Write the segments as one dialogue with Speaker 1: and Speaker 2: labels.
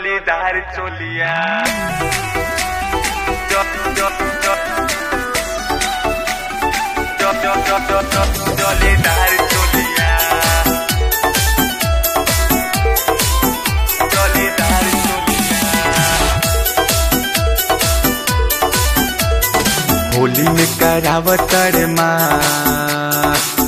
Speaker 1: জলিদার চলিয়া জ- জ- জ- জ- জ- জ- জ- জ- জলিদার চলিয়া জলিদার চলিয়া होली में करावतर माँ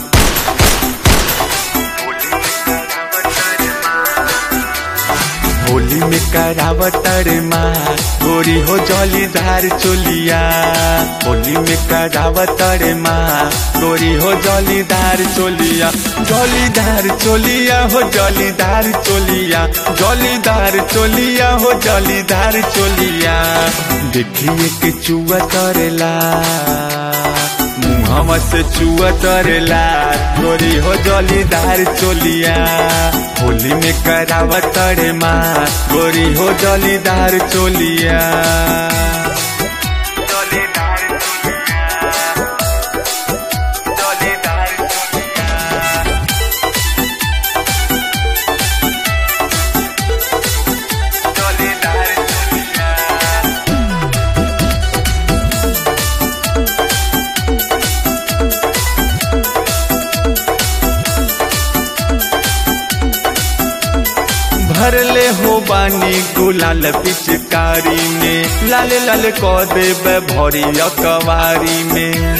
Speaker 1: होली में करावतर माँ गोरी हो जलीदार चोलिया होली में करावतर माँ गोरी हो जलीदार चोलिया जलीदार चोलिया हो जलीदार चोलिया जलीदार चोलिया हो जलीदार चोलिया देखिए के चुआ तरेला मुहवा से चुआ तरेला गोरी हो जलीदार चोलिया होली में करावा तरे माँ गोरी हो जलीदार चोलिया जलीदार जलीदार जलीदार भरले हो बानी गुलाल पिचकारी में लाल लाल क देव भरी अकवारी में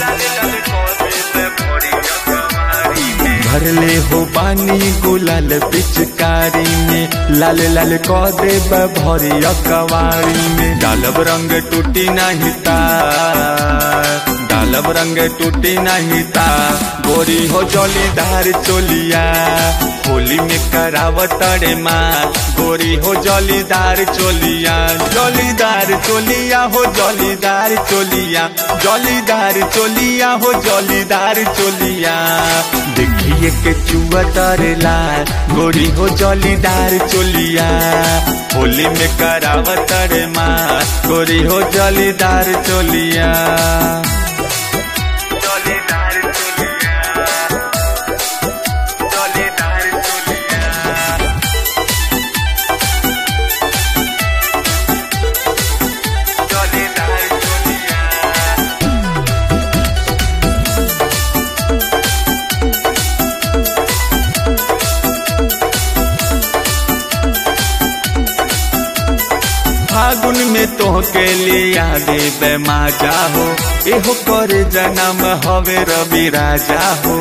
Speaker 1: भरले हो बानी गुलाल पिचकारी में लाल लाल क देव भरी अकवारी में डालब रंग टूटी नहीं तार डालब रंग टूटी नहीं ता गोरी हो जलीदार चोलिया होली में करावतरे माँ गोरी हो जलीदार चोलिया जलीदार चोलिया हो जलीदार चोलिया जलीदार चोलिया हो जलीदार चोलिया देखिए के चुआ तरेला गोरी हो जलीदार चोलिया होली में करावतरे माँ गोरी हो जलीदार चोलिया जलीदार चोलिया जलीदार चोलिया जलीदार चोलिया फागुन में तोहके लिया देवे माजा हो एहो कर जन्म हवे रवि राजा हो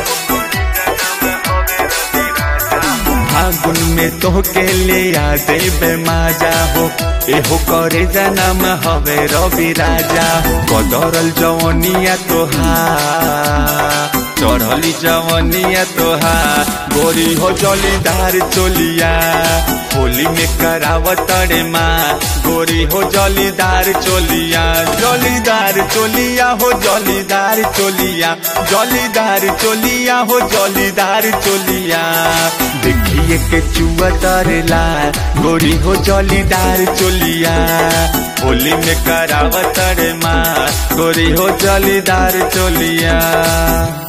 Speaker 1: फागुन में तोहके लिया देवे माजा हो एहो करे जन्म हवे रवि राजा हो कदरल जवनिया तोहार चढ़ली जवनिया तोहार गोरी हो जलीदार चोलिया होली में करावतरे माँ गोरी हो जलीदार चोलिया जलीदार चोलिया हो जलीदार चोलिया जलीदार चोलिया हो जलीदार चोलिया देखिए के चुआ तरेला गोरी हो जलीदार चोलिया होली में करावतरे माँ गोरी हो जलीदार चोलिया